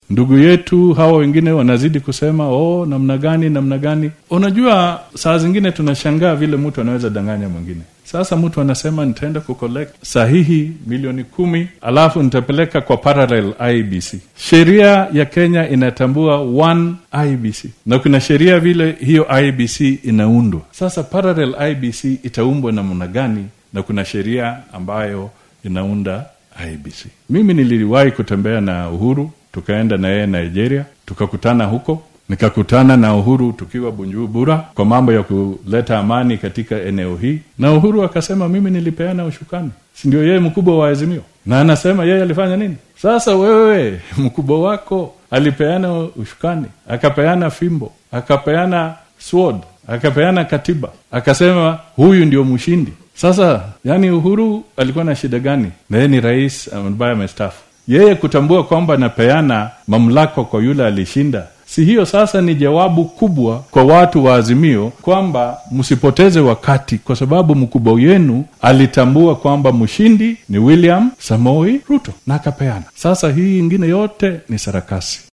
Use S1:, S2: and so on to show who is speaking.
S1: ndugu yetu hawa wengine wanazidi kusema oh namna gani namna gani unajua saa zingine tunashangaa vile mtu anaweza danganya mwingine sasa mtu anasema nitaenda kucollect sahihi milioni kumi alafu nitapeleka kwa parallel ibc sheria ya kenya inatambua one ibc na kuna sheria vile hiyo ibc inaundwa sasa parallel ibc itaumbwa namna gani na kuna sheria ambayo inaunda ibc mimi niliwahi kutembea na uhuru tukaenda na yeye nigeria tukakutana huko nikakutana na uhuru tukiwa bunjubura kwa mambo ya kuleta amani katika eneo hii na uhuru akasema mimi nilipeana ushukani sindio yeye mkubwa wa azimio na anasema yeye alifanya nini sasa wewe mkubwa wako alipeana ushukani akapeana fimbo akapeana sword akapeana katiba akasema huyu ndio mshindi sasa yani uhuru alikuwa na shida gani na yeye ni rais ambaye amestafu yeye kutambua kwamba anapeana mamlaka kwa yule alishinda si hiyo sasa ni jawabu kubwa kwa watu wa azimio kwamba msipoteze wakati kwa sababu mkubwa wenu alitambua kwamba mshindi ni william samoi ruto na akapeana sasa hii ingine yote ni sarakasi